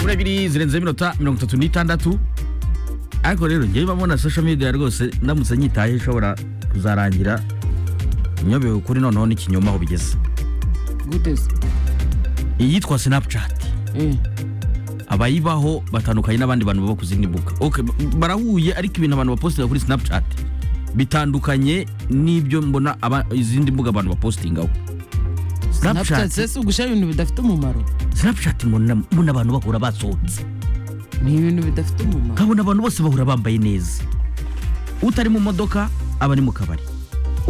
kuri ebyiri zirenze iminota mirongo itatu n'itandatu ariko rero njyewe mbona social media rwose ndamutse nyitaye ishobora kuzarangira inyobewe ukuri noneho n'ikinyoma aho bigeze gute se iyitwa snapchat Eh, abayibaho batandukanye n'abandi bantu baba ku zindi mbuga okay, b- barahuye ariko ibintu abantu bapostinga kuri snapchat bitandukanye n'ibyo mbona aba- izindi mbuga abantu bapostingaho Snapchat snapchat se si ugushyira ibintu bidafite umumaro snapchat mbona mbona abantu bahura basohotse ni ibintu bidafite umumaro nkabona abantu bose bahura bambaye neza utari mu modoka aba ari mu kabari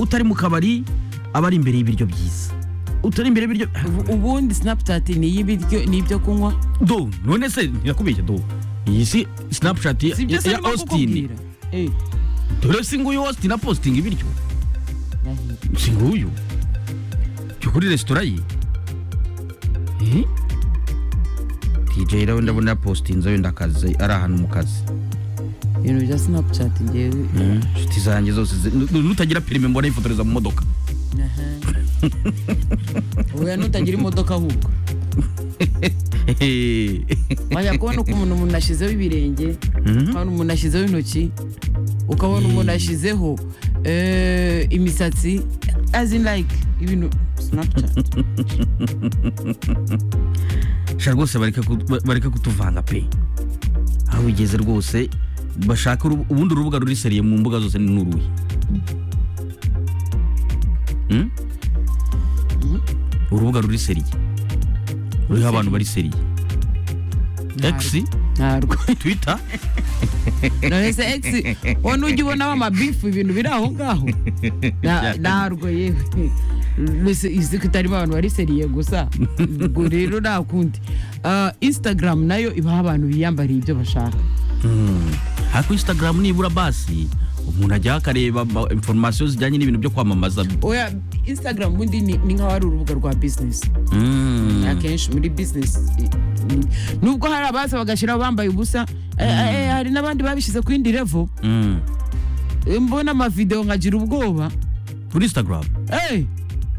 utari mu kabari aba ari imbere y'ibiryo byiza utari imbere y'ibiryo Ubu- ubundi Snapchat ni iy'ibiryo ni ibyo kunywa do none se ntirakubeshya do iyi si snapchat ya, si ibyo se ya arimo austin kukubwira Eh, dore si nguyu austin apostinga ibiryo ndahiro. si nguyu jya kuri resitora ye Eh? dj rero ndabona yapostinze wenda akazi ari ahantu mu kazi ibintu bya Snapchat ngewe inshuti zanjye zose zi- nu- nu- nutagira perime mbona yifotoreza mu modoka Aha. oya nutagira imodoka ahubwo wajya kubona ukuntu umuntu ashyizeho ibirenge ukabona umuntu ashyizeho intoki ukabona umuntu ashyizeho eh, imisatsi as in like ibintu Snapchat sha rwose bareke ku- ba- bareke kutuvanga pe aho bigeze rwose bashaka urubu- ubundi urubuga ruri seriye mu mbuga zose ni n'uruhe Hmm? urubuga ruri seriye ruriho abantu bari seriye x ntarwo twitter none se ex wowe ujya ubonaho amabifu ibintu biri aho ngaho Na- ntarwo yewe mbese izi ko itarimo abantu bari seriye gusa ubwo rero nta kundi Ah, instagram nayo ibaha abantu biyambariye ibyo bashaka ariko instagram nibura basi umuntu ajyaho akareba ma- information zijyanye n'ibintu byo kwamamaza oya instagram ubundi ni ni nk'aho ari urubuga rwa business Hmm. akenshi muri business i- i- nubwo hari abaza bagashyiraho bambaye ubusa eh, eh, hari n'abandi babishyize ku yindi level Hmm. Eh, mbona amavidewo nkagira ubwoba kuri instagram Eh,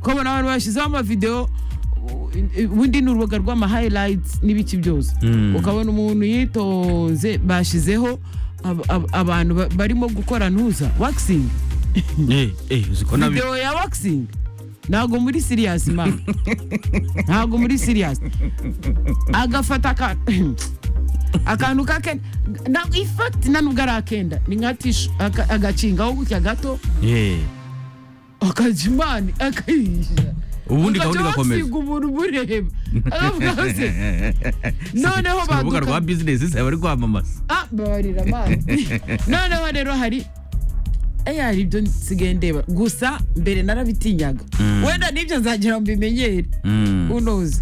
ukabona abantu bashyizeho amavidewo u- ubundi ni urubuga rw'amahighlights n'ibiki byose Mm. ukabona umuntu yitonze bashyizeho ab- ab- abantu ba- barimo gukora ntuza waxing eh eh uziko nabi video ya waxing ntago muri serious mama ntago muri serious agafata aka akantu ka kenda na ifati na nubwo ari akenda ni nka tishu aka- agakingaho gutya gato eh akajya imana akayishyira Ubundi gahunda igakomeza. ugakomeza umuntu umureba akavuga se noneho Si urubuga rwa baduka bizinesi zaba bari kwamamaza ah babarira amazi noneho rero hari Eh, hari ibyo nsigaye ndeba gusa mbere narabitinyaga wenda n'ibyo nzagira ngo mbimenyere Mm. unoze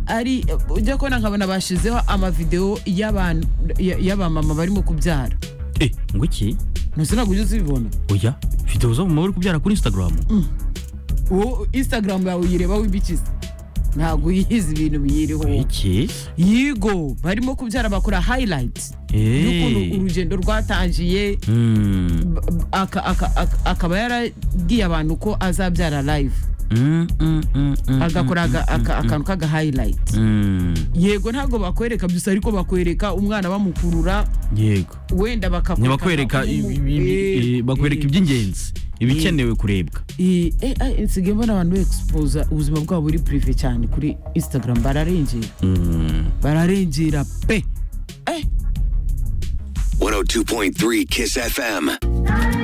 ari ujya kubona nkabona bashizeho amavidewo y'abantu- ya- y'abamama barimo kubyara Eh, ngo iki ntusinagujya uzibibona oya videwo zo mu maboko kubyara kuri instagram wowe instagram yawe uyirebaho ibikiza ntabwo uyizi ibintu biyiriho iki yigo barimo kubyara bakora highlight Eh. n'ukuntu urugendo rwatangiye Mm, b- b- aka- aka- aka- akaba yaragiye abantu ko azabyara live mm, mm, mm, mm, agakora aga- aka- akantu kaga highlight mm. yego ntabwo bakwereka byose ariko bakwereka umwana bamukurura yego wenda ntibakwereka bakakwereka i- i- i- i- i- bakwereka iby'ingenzi ibikenewe kurebwa nsigaye mbona abantu bexposa ubuzima bwabo buri prive cyane kuri instagram bararengera Mm. bararengera pe eh 102.3 Kiss FM.